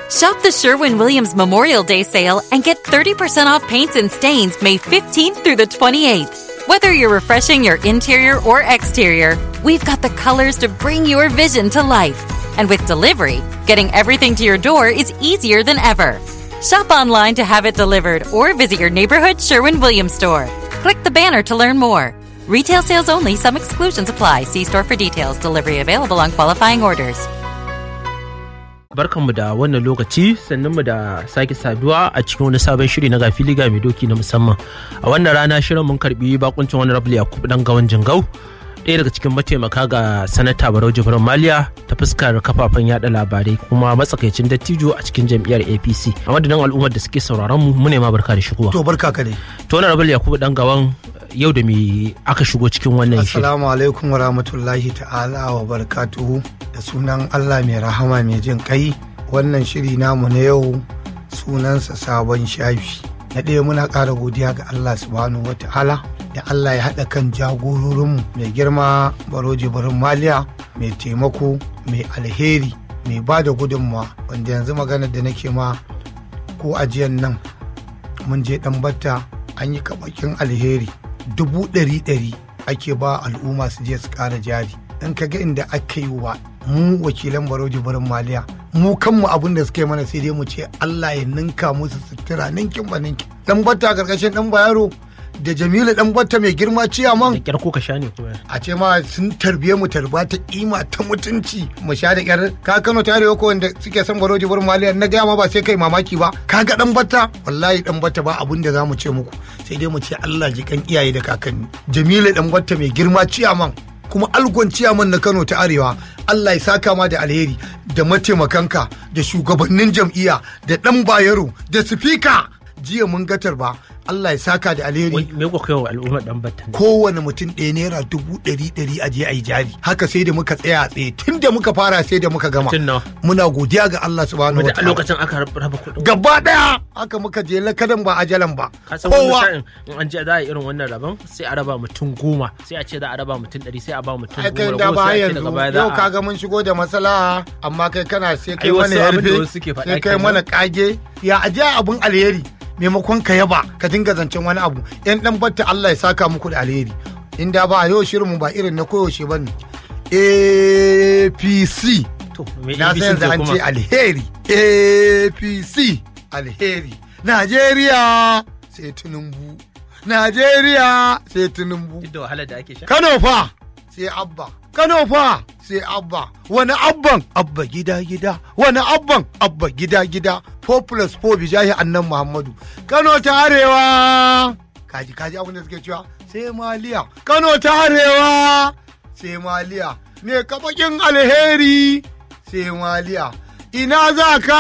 Shop the Sherwin Williams Memorial Day sale and get 30% off paints and stains May 15th through the 28th. Whether you're refreshing your interior or exterior, we've got the colors to bring your vision to life. And with delivery, getting everything to your door is easier than ever. Shop online to have it delivered or visit your neighborhood Sherwin Williams store. Click the banner to learn more. Retail sales only, some exclusions apply. See store for details. Delivery available on qualifying orders. barkanmu da wannan lokaci sannan mu da sake saduwa a cikin wani sabon shiri na gafili ga mai doki na musamman a wannan rana shirin mun karbi bakuncin wani rabu yakubu dan gawan jingau ɗaya daga cikin mataimaka ga sanata barau jibrin maliya ta fuskar kafafen yada labarai kuma matsakaicin dattijo a cikin jam'iyyar apc a madadin al'ummar da suke sauraron mu mu ne ma barka da shigowa To barka ka dai. to wani rabu yakubu dan gawan yau da me aka shigo cikin wannan shiri Assalamu alaikum wa rahmatullahi ta'ala wa barakatuhu da sunan Allah mai rahama mai jin kai wannan shiri namu na yau sunansa sabon shafi. Na ɗaya muna ƙara godiya ga Allah subhanahu wa ta'ala da Allah ya haɗa kan jagororinmu mai girma baroji barin maliya mai taimako mai alheri mai ba da gudunmawa wanda yanzu maganar da nake ma ko ajiyan nan mun je ɗan batta an yi kabakin alheri dubu ɗari ɗari ake ba al'umma su je su ƙara jari in ka ga inda aka yi wa mu wakilan baroji barin maliya mu kanmu abin da suka yi mana sai dai mu ce Allah ya ninka musu sutura ninkin ba ninkin dan batta karkashin dan bayaro da jamilu dan batta mai girma da ciyaman kyar ko ka sha ne kuma a ce ma sun tarbiye mu tarba ta kima ta mutunci mu sha da kyar ka kano ta arewa ko wanda suke son baroji bar maliya na gaya ma ba sai kai mamaki ba ka ga dan batta wallahi dan batta ba abun da zamu ce muku sai dai mu ce Allah ji kan iyaye da kakanni jamilu dan batta mai girma ciyaman kuma algon ciyaman na Kano ta arewa Allah ya saka ma da alheri da mataimakanka da shugabannin jam'iyya da dan bayero da sifika jiya mun gatar ba Allah ya saka da alheri Wai, me kuka kai wa al'ummar dan battan kowane mutum ɗaya naira dubu ɗari ɗari a je a yi jari haka sai da muka tsaya a tsaye tun da muka fara sai da muka gama Mutum nawa? muna godiya ga Allah subhanahu wa wanda a ta'ala lokacin aka raba kuɗin gaba ɗaya haka muka je lakadan ba ajalan ba ka san wani kowa sa'in in an je za a yi irin wannan rabon sai a raba mutum goma sai a ce za a raba mutum ɗari sai a ba mutum ai kai goma da ragowar ba sai a ce yanzu daga baya za yau a kaga mun shigo da matsala amma kai kana sai kai Ai, wasu mana abin da yarfe wasu suke faɗa sai kai kenan. mana kage ya aje abun alheri maimakon ka yaba ka dinga zancen wani abu yan dan batta Allah ya saka muku da alheri inda ba yau shirinmu ba irin na koyaushe bane APC to me na ABC san yanzu ce an kuma ce alheri apc alheri najeriya sai tinubu najeriya sai tinubu duk da wahalar da ake sha kano fa sai abba kano fa sai abba wani abban abba gida gida wani abban abba gida gida 4 plus 4 bijahi annan muhammadu kano ta arewa kaji kaji abin da suke cewa sai maliya kano ta arewa sai maliya ne kabakin alheri sai maliya ina za ka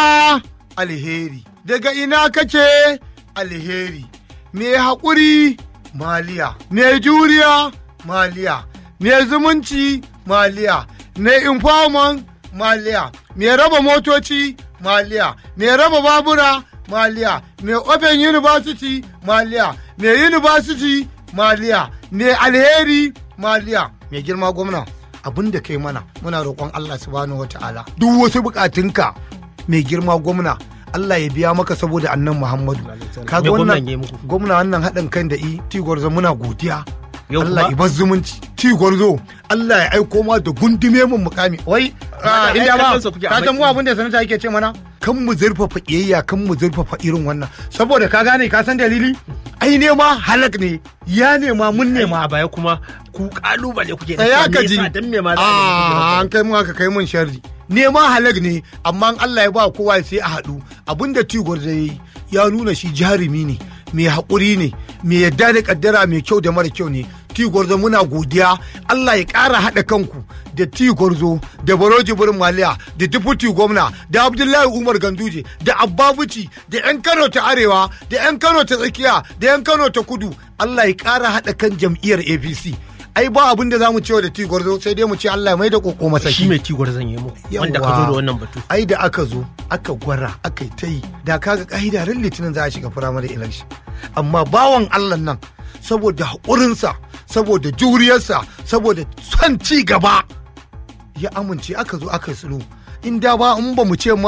alheri daga ina kake alheri me haƙuri maliya me juriya maliya me zumunci maliya me informant maliya me raba motoci maliya me raba babura maliya me open university maliya me university maliya me alheri maliya me girma gwamna abin da kai mana muna roƙon Allah subhanahu wata'ala duk wasu bukatunka mai girma gwamna Allah ya biya maka saboda annan Muhammadu kaga Me gwamnan wannan ya yi muku? gwamna wannan haɗin kan da i tigwarzo muna godiya Yau Allah kuma? ibar zumunci tigwarzo Allah ya aiko ma da gundume mun mukami wai ah, ai, inda ba kallon sa kuke a ka san mu baki. abin da sanata yake ce mana kan mu zurfafa kiyayya kan mu zurfafa irin wannan saboda ka gane ka san dalili ai nema halak ne ya nema mun nema a baya kuma ku kalubale kuke da tsaya shi, ka me ji yasa, dan me ma za a Ah, yi an kai mun aka kai mun sharri nema halak ne amma in Allah ya ba kowa sai a haɗu abinda tigor zai yi ya nuna shi jarumi ne mai haƙuri ne mai yadda da kaddara mai kyau da mara kyau ne tigorzo muna godiya Allah ya ƙara haɗa kanku da tigorzo da baroji burin maliya da deputy gwamna da abdullahi umar ganduje da abbabuci da 'yan kano ta arewa da 'yan kano ta tsakiya da 'yan kano ta kudu Allah ya ƙara haɗa kan jam'iyyar apc ai ba abin da za mu cewa da tigorzo sai dai mu ce Allah ya mai da koko masa shi mai tigwar zan yi muku wanda ka zo da wannan batu ai da aka zo aka gwara aka yi ta yi da kaga ka'ida ran litinin za a shiga firamare election amma bawan allah nan saboda haƙurinsa saboda juriyarsa saboda son ci gaba ya amince aka zo aka yi sulhu in da ba in ba mu ce